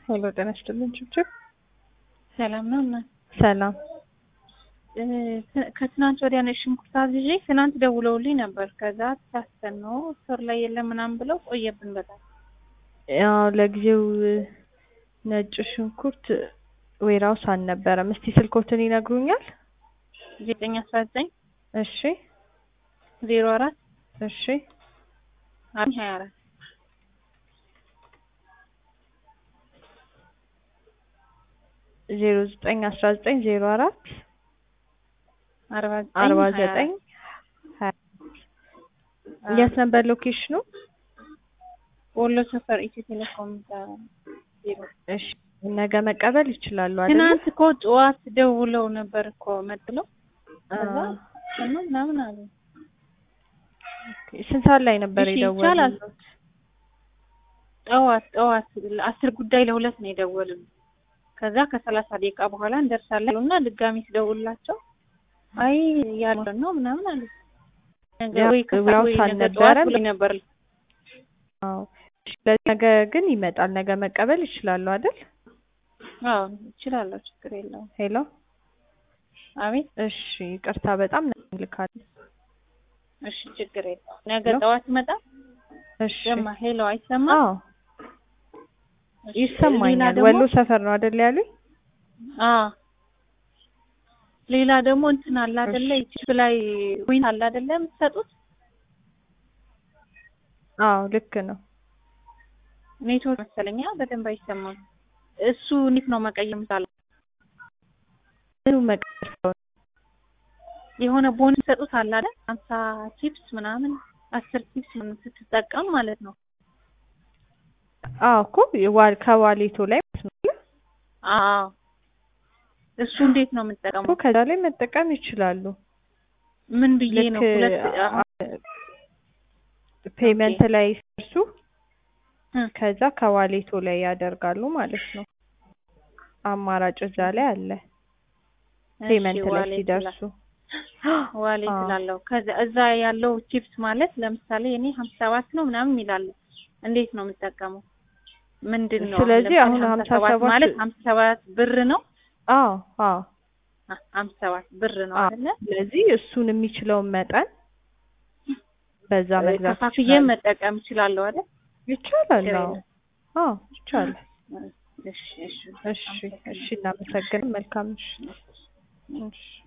ሄሎ ጤና ይስጥልን ችብችብ ሰላም ነው እና ሰላም ከትናንት ወዲያ ነጭ ሽንኩርት አዝዤ ትናንት ደውለውልኝ ነበር። ከዛ ተሳስተን ነው ስር ላይ የለም ምናምን ብለው ቆየብን በጣም። ያው ለጊዜው ነጭ ሽንኩርት ዌራውስ አልነበረም። እስቲ ስልኮትን ይነግሩኛል? ዘጠኝ አስራ ዘጠኝ እሺ ዜሮ አራት እሺ አራት ሀያ አራት ዜሮ ዘጠኝ አስራ ዘጠኝ ዜሮ አራት አርባ አርባ ዘጠኝ ዘጠኝ የት ነበር ሎኬሽኑ? ወሎ ሰፈር ኢትዮ ቴሌኮም ቢሮ። እሺ ነገ መቀበል ይችላሉ አይደል? ትናንት እኮ ጠዋት ደውለው ነበር እኮ መጥለው ከዛ አ- ሰማ ምናምን አሉ። ስንት ሰዓት ላይ ነበር እሺ ይቻላል። የደወሉት? ጠዋት ጠዋት አስር ጉዳይ ለሁለት ነው የደወሉት። ከዛ ከሰላሳ ደቂቃ በኋላ እንደርሳለን እና ድጋሚ ስደውልላቸው አይ ያለ ነው ምናምን አሉ። ነገ ያ- ወይ ከሰዓት ያው ወይ ነገ ሳልነበረ ጠዋት ብሎኝ ነበር። አዎ እሺ፣ ለዚህ ነገ ግን ይመጣል። ነገ መቀበል ይችላሉ አይደል? አዎ እችላለሁ፣ ችግር የለውም። ሄሎ አቤት እሺ፣ ይቅርታ በጣም እንልካለን። እሺ፣ ችግር የለውም። ነገ ሄሎ? ጠዋት ይመጣል። እሺ ሰማ ሄሎ፣ አይሰማም? አዎ እሺ፣ ሌላ ይሰማኛል። ደግሞ ወሎ ሰፈር ነው አይደል ያሉኝ? አዎ ሌላ ደግሞ እንትን አለ አይደለ? ዩቲዩብ ላይ ዊን አለ አይደለ? የምትሰጡት አዎ ልክ ነው። ኔትወርክ መሰለኛ በደንብ አይሰማም። እሱ እንዴት ነው መቀየር የምቻለው? ምኑ መቀየር የሆነ ቦን ሰጡት አለ አይደል? ሀምሳ ቺፕስ ምናምን አስር ቺፕስ ምናምን ስትጠቀም ማለት ነው። አዎ እኮ የዋ- ከዋሌቶ ላይ ማለት ነው አዎ እሱ እንዴት ነው እኮ የምጠቀመው? ከዛ ላይ መጠቀም ይችላሉ። ምን ብዬ ልክ ነው ሁለት ፔመንት ላይ ሲደርሱ እ ከዛ ከዋሌቶ ላይ ያደርጋሉ ማለት ነው። አማራጭ እዛ ላይ አለ። ፔመንት ላይ ዋሌት ሲደርሱ ዋሌት አዎ። ስላለው ከዛ እዛ ያለው ቺፕስ ማለት ለምሳሌ እኔ ሀምሳ ሰባት ነው ምናምን ይላል። እንዴት ነው የምጠቀመው? ምንድን ነው ስለዚህ ለምሳሌ አሁን ሀምሳ ሰባት ማለት ሀምሳ ሰባት ብር ነው አዎ አዎ። አ- ሀምሳ ሰባት ብር ነው አዎ። አይደለ? ስለዚህ እሱን የሚችለውን መጠን በዛ መግዛት ከፋፍዬ ይችላል። መጠቀም እችላለሁ አይደል? ይቻላል። ችግር አዎ የለም። አዎ ይቻላል። እሺ እሺ እሺ እሺ፣ እናመሰግናለን። መልካም እሺ። እሺ